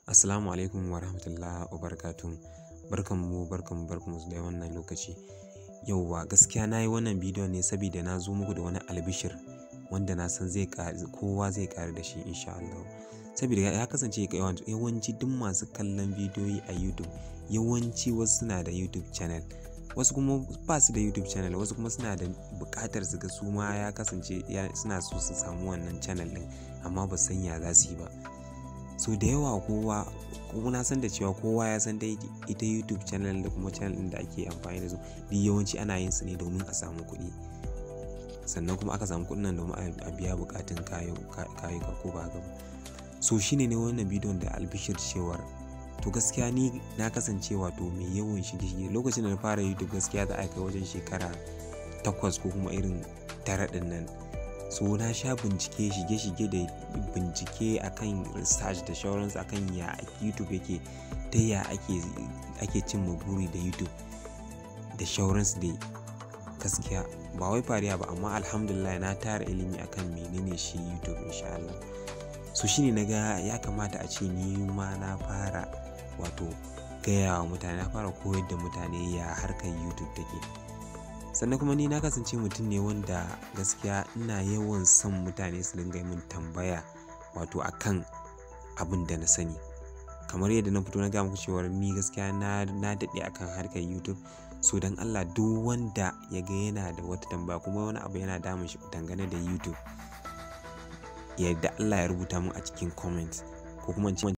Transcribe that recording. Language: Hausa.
Assalamu alaikum wa rahmatullahi wa barakatuh. Barkanmu, barkanmu, barkanmu da wannan lokaci. Yauwa gaskiya na yi wannan bidiyon ne saboda na zo muku da wani albishir wanda na san zai ƙari kowa zai ƙaru da shi insha Allah. Saboda ya kasance yawanci duk masu kallon bidiyoyi a YouTube yawanci wasu suna da YouTube channel. Wasu kuma ba su da YouTube channel, wasu kuma suna da buƙatar su ga su ma ya kasance suna so su samu wannan channel ɗin amma ba su san ya za su yi ba. So da yawa kowa kuma na san da cewa kowa ya san dai ita YouTube channel da kuma channel ɗin da ake amfani da su duk yawanci ana yin su ne domin a samu kuɗi. Sannan kuma aka samu kuɗin nan domin a biya buƙatun kayuka ko ba haka ba. So shine ne wannan bidiyon da albishir cewar to gaskiya ni na kasance wato mai yawan shige-shige lokacin da na fara YouTube gaskiya za a kai wajen shekara takwas ko kuma irin tara ɗin nan. So na sha bincike shige-shige da bincike akan research da sauransu akan ya YouTube yake, ta ya ake, ake cimma buri da YouTube da sauransu dai gaskiya. Ba wai fariya ba amma Alhamdulillah na tara ilimi akan menene shi YouTube insha Allah. So shine na ga ya kamata a ce ni ma na fara wato gaya wa mutane, na fara koyar da mutane ya harkar YouTube take. Sannan kuma ni na kasance mutum ne wanda gaskiya ina yawan son mutane su dinga yi min tambaya wato akan abin da na sani. Kamar yadda na fito na gaya muku cewar ni gaskiya na, na daɗe akan harkar YouTube. So don Allah duk wanda ya ga yana da wata tambaya kuma wani abu yana damun shi dangane da YouTube, ya yarda Allah ya rubuta mun a cikin comment ko kuma in ce